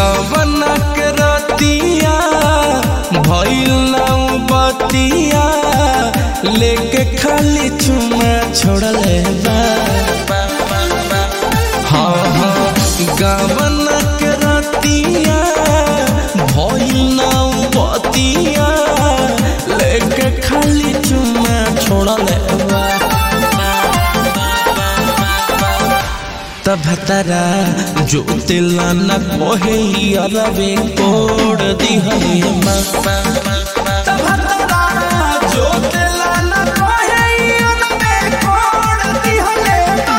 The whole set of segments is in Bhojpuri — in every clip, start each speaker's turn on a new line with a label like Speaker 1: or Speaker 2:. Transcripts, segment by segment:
Speaker 1: गवना के रतिया भइल नाउ बतिया लेके खाली चुमा छोड़ले बा हाँ हाँ गवना के रतिया भइल नाउ बतिया लेके खाली चुमा छोड़ले बा तब तरा जो तिला न कोहे अरबे कोड दिहले मा तब तरा जो तिला न कोहे अरबे कोड दिहले मा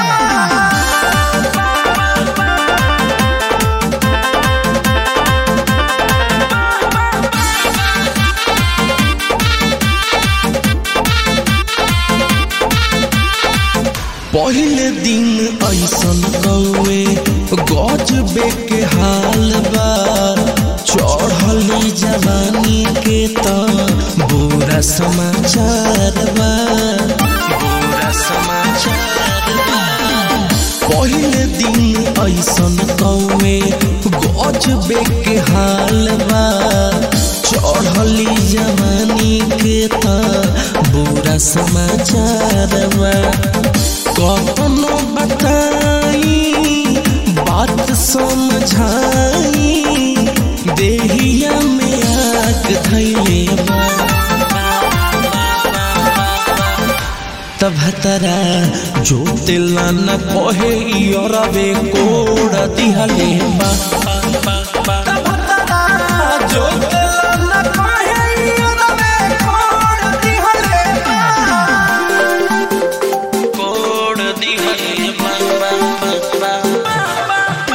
Speaker 1: पहले दिन ऐसन कौए गजबे के हाल बा चढ़ली जवानी के त बुरा समाचार बा बुरा समाचार बा पहले दिन ऐसन कौए गजबे के हाल बा चढ़ली जवानी के त बुरा समाचार बा कखनो बताई बात समझाई देहिया में आग धैले बा तब तरा जो तिला न कहे अरबे कोड़ दिहले बा तब तरा जो तिला न कहे अरबे कोड़ दिहले बा कोड दिहले बा बा बा बा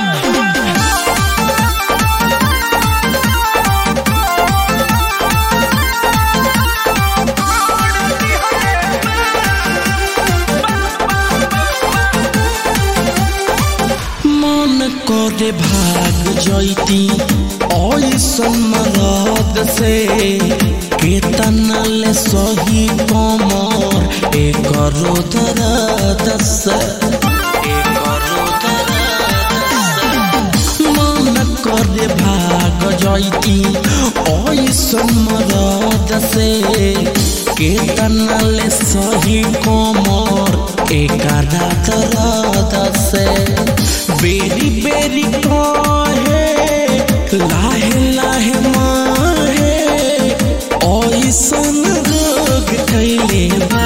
Speaker 1: मन करे भाग जैती ऐसन मरद से केतना ले सही कमर एकरो दर्द से एकरो दर्द से मन करे भाग जैती ऐसन मरद से केतना ले सही कमर एकरा दर्द से बेरी बेरी कहे लाहे लाहे माहे ऐसन रोग कैले बा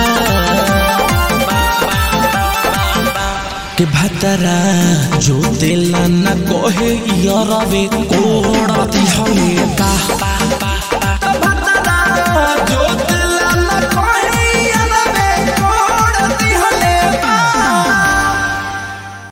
Speaker 1: के भतरा जो दिल न कहे यरवे कोड़ा दिहले बा